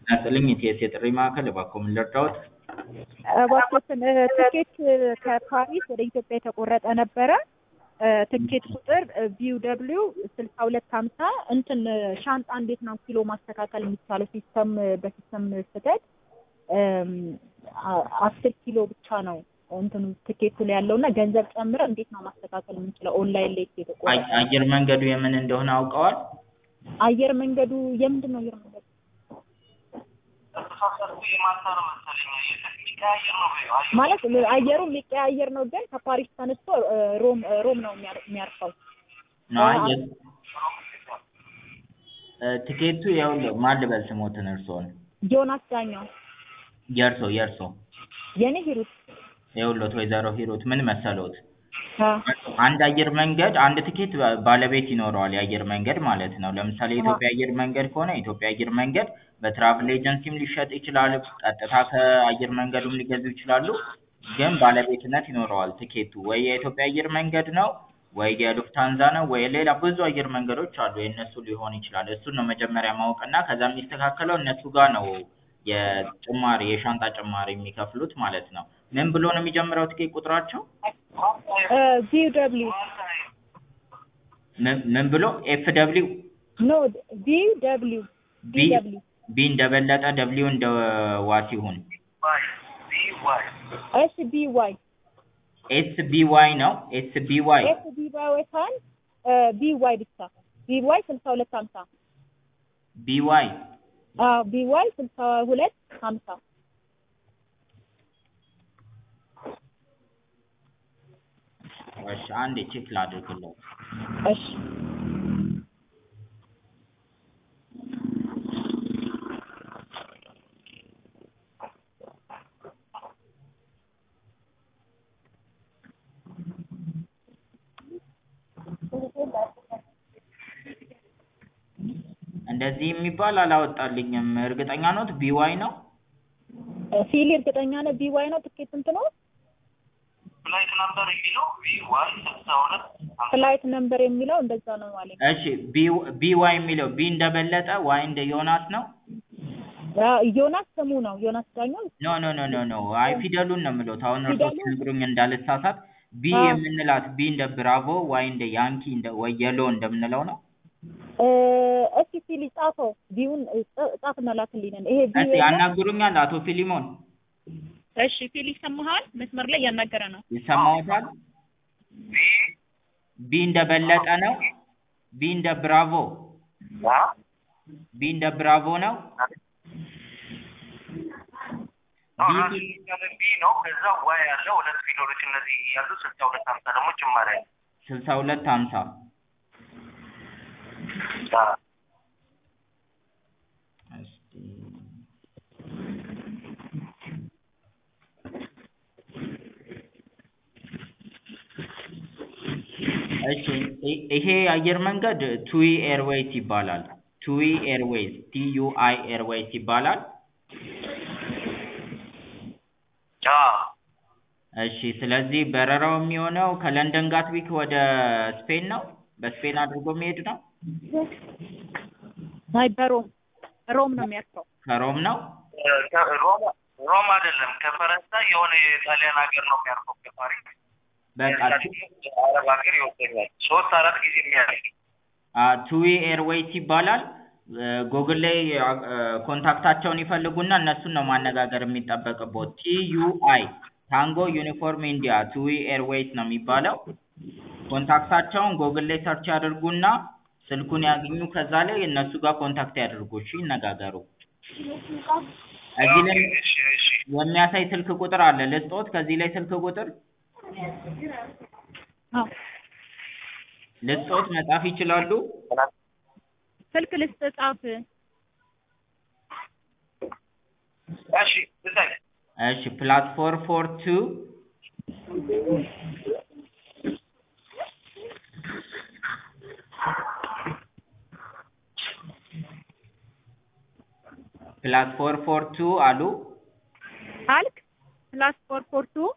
ጤና ይስጥልኝ የቲኤስ የጥሪ ማዕከል እባክዎ ምን ልርዳዎት? እባክዎትን ትኬት ከፓሪስ ወደ ኢትዮጵያ የተቆረጠ ነበረ። ትኬት ቁጥር ቪው ደብሊው ስልሳ ሁለት ሀምሳ እንትን ሻንጣ እንዴት ነው ኪሎ ማስተካከል የሚቻለው? ሲስተም በሲስተም ስህተት አስር ኪሎ ብቻ ነው እንትኑ ትኬቱ ላይ ያለው እና ገንዘብ ጨምረ እንዴት ነው ማስተካከል የምንችለው? ኦንላይን ላይ የተቆረጠ አይ- አየር መንገዱ የምን እንደሆነ አውቀዋል? አየር መንገዱ የምንድን ነው አየር መንገዱ? ማለት አየሩ የሚቀያየር ነው፣ ግን ከፓሪስ ተነስቶ ሮም ሮም ነው የሚያር- የሚያርፈው። አይ የ- እ ትኬቱ ይኸውልህ ማን ልበል ስሞትን እርስዎን? ዮናስ ዳኛው የእርሶ የእርሶ የኔ ሂሩት ይኸውልዎት ወይዘሮ ሂሩት ምን መሰሎት? አ አንድ አየር መንገድ አንድ ትኬት ባ- ባለቤት ይኖረዋል የአየር መንገድ ማለት ነው። ለምሳሌ የኢትዮጵያ አየር መንገድ ከሆነ የኢትዮጵያ አየር መንገድ በትራቭል ኤጀንሲም ሊሸጥ ይችላል፣ ቀጥታ ከአየር መንገዱም ሊገዙ ይችላሉ። ግን ባለቤትነት ይኖረዋል ትኬቱ ወይ የኢትዮጵያ አየር መንገድ ነው ወይ የሉፍታንዛ ነው ወይ ሌላ ብዙ አየር መንገዶች አሉ የእነሱ ሊሆን ይችላል። እሱን ነው መጀመሪያ ማወቅና ከዛ የሚስተካከለው እነሱ ጋር ነው የጭማሪ የሻንጣ ጭማሪ የሚከፍሉት ማለት ነው። ምን ብሎ ነው የሚጀምረው ትኬት ቁጥራቸው? ቪው ደብሊው ምን ምን ብሎ ኤፍ ደብሊው ኖ ቪው ደብሊው ቢ ቪው ደብሊው ቢ እንደበለጠ ደብሊው እንደ ዋት ይሁን ኤስ ቢ ዋይ ኤስ ቢ ዋይ ነው ኤስ ቢ ዋይ ኤስ ቢ ዋይ ሳይሆን ቢ ዋይ ብቻ ቢ ዋይ ስልሳ ሁለት ሀምሳ ቢ ዋይ አዎ ቢ ዋይ ስልሳ ሁለት ሀምሳ እሺ አንዴ ቼክ ላድርግለው እሺ እንደዚህ የሚባል አላወጣልኝም እርግጠኛ ኖት ቢ ዋይ ነው ፊሊ እርግጠኛ ነህ ቢ ዋይ ነው ትኬት ስንት ነው ፍላይት ነምበር የሚለው ቪ ዋይ ስልሳ ሁለት ፍላይት ነምበር የሚለው እንደዛ ነው ማለት እሺ ቢ ቢ ዋይ የሚለው ቢ እንደበለጠ ዋይ እንደ ዮናስ ነው ዮናስ ስሙ ነው ዮናስ ዳኛው ኖ ኖ ኖ ኖ ኖ አይ ፊደሉን ነው የምለው አሁን እርሶ ፊደሉን? ሲነግሩኝ እንዳልሳሳት ቢ አዎ። የምንላት ቢ እንደ ብራቮ ዋይ እንደ ያንኪ እንደ ወይ የሎ እንደምንለው ነው እስኪ ፊሊ ጻፈው ቢውን ጻፍና ላክልኝ ይሄ ቢ እስቲ ያናግሩኛል አቶ ፊሊሞን እሺ ፊሊ ይሰማሃል መስመር ላይ እያናገረ ነው ይሰማዎታል ቪ ቢ እንደ በለጠ ነው ቢ እንደ ብራቮ ቢ እንደ ብራቮ ነው ቢ ቢ ነው። ከዛ ዋይ ያለው ሁለት ፊደሎች እነዚህ ያሉ ስልሳ ሁለት ሀምሳ ደግሞ ጭማሪ አለ። ስልሳ ሁለት ሀምሳ እስቲ እሺ ይ- ይሄ አየር መንገድ ቱዊ ኤርዌይስ ይባላል። ቱዊ ኤርዌይስ ቲ ዩ አይ ኤርዌይስ ይባላል። እሺ ስለዚህ በረራው የሚሆነው ከለንደን ጋትዊክ ወደ ስፔን ነው። በስፔን አድርጎ የሚሄድ ነው። አይ በሮም ሮም ነው የሚያርፈው ከሮም ነው። ሮም ሮም አይደለም ከፈረንሳይ የሆነ የጣሊያን ሀገር ነው የሚያርፈው ከፓሪስ በቃ አረብ ሀገር ይወሰኛል ሶስት አራት ጊዜ የሚያደርግ ቱዊ ኤርዌይስ ይባላል። ጎግል ላይ ኮንታክታቸውን ይፈልጉና እነሱን ነው ማነጋገር የሚጠበቅበት። ቲ ዩ አይ ታንጎ ዩኒፎርም ኢንዲያ ቱዊ ኤርዌይስ ነው የሚባለው። ኮንታክታቸውን ጎግል ላይ ሰርች ያድርጉና ስልኩን ያግኙ። ከዛ ላይ እነሱ ጋር ኮንታክት ያድርጉ። እሺ ይነጋገሩ። እዚህ ላይ እሺ እሺ የሚያሳይ ስልክ ቁጥር አለ ልስጦት። ከዚህ ላይ ስልክ ቁጥር አዎ ልስጦት መጻፍ ይችላሉ። ስልክ ልስጥ ጻፍ እሺ እዛይ እሺ ፕላትፎርም ፎር ቱ ፕላትፎርም ፎር ቱ አሉ አልክ ፕላስ ፎር ፎር ቱ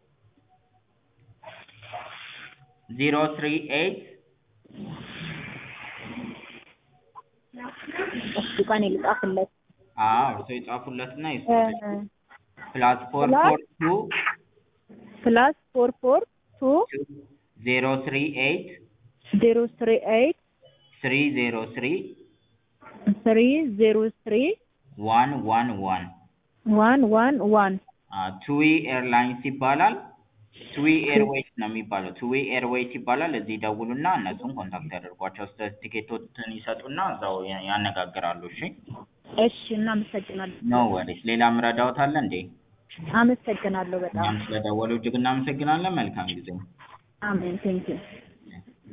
ዜሮ ትሪ ኤይት እሺ ቀኔ ልጻፍለት አዎ እርሶ የጻፉለትና እ፣ ይስጡት ፕላስ ፎር ፕላስ ፎር ቱ ፕላስ ፎር ፎር ቱ ዜሮ ትሪ ኤይት ዜሮ ስሪ ኤይት ስሪ ዜሮ ስሪ ስሪ ዜሮ ስሪ ዋን ዋን ዋን ዋን ዋን ዋን ቱዊ ኤርላይንስ ይባላል። ቱዊ ኤርዌይስ ነው የሚባለው። ቱዊ ኤርዌይስ ይባላል። እዚህ ደውሉና እነሱን ኮንታክት ያደርጓቸው። ስለ ቲኬቶችን ይሰጡና እዛው ያ- ያነጋግራሉ። እሺ፣ እሺ እናመሰግናለን ኖ ወሪስ። ሌላ ምረዳውት አለ እንዴ? አመሰግናለሁ በጣም እኛም ስለደወሉ እጅግ እናመሰግናለን። መልካም ጊዜ። አሜን ቴንኪው